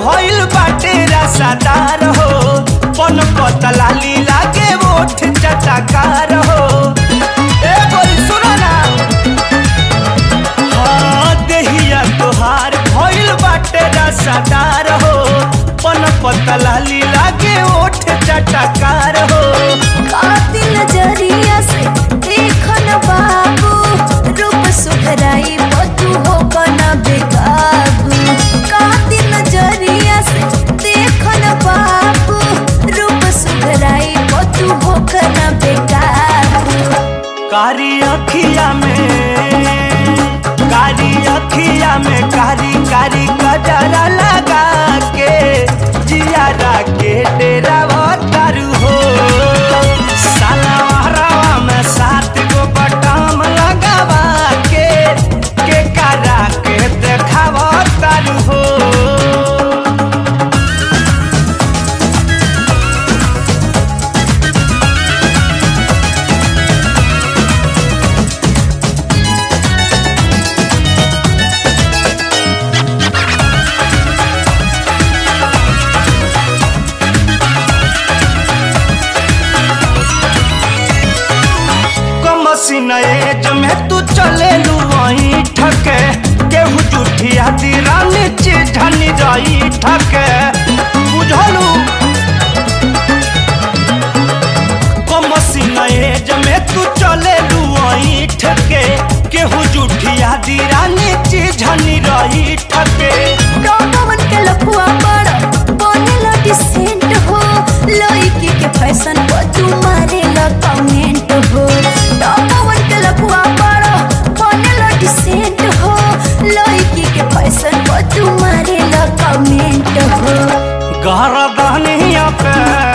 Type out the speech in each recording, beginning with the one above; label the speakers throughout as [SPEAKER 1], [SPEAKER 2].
[SPEAKER 1] भइल बाटे रसादार हो पन पतला लीला के ओठ चटकार हो ए बोल सुनो ना हाँ देहिया तोहार भइल बाटे रसादार हो पन पतला लीला के ओठ चटकार हो
[SPEAKER 2] कातिल नजरिया से देखन बाबू रूप सुधराई बतू हो कना बेकाबू कातिल नजरिया से देखन बाबू रूप सुधराई बतू हो कना बेकाबू
[SPEAKER 1] कारी अखिया में कारी अखिया में कारी कारी कजरा लगा के जियारा के डेरा तारू हो साला हरावा में सात गो बटाम लगावा के के करा के देखावा तारू हो कमसिन एज में तू चले लू वहीं ठके केहू जुठिया दीरानी चिझनी रही ठके बुझलू कमसिन एज में तू चले लू वहीं ठके केहू जुठिया दीरानी चिझनी रही ठके
[SPEAKER 2] डॉगवन के लफुआ बड़ बनेला डिसेंट हो लड़की के फैशन पर तू मारेला कमेंट हो डॉगवन के लफुआ बड़ बनेला डिसेंट हो लड़की के फैशन पर तू मारेला कमेंट हो
[SPEAKER 1] गरदनिया पे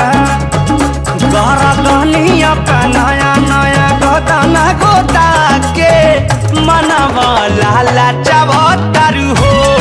[SPEAKER 1] गरदनिया पे नया नया गोदाना गोदा के मनवा लाला चावतारू हो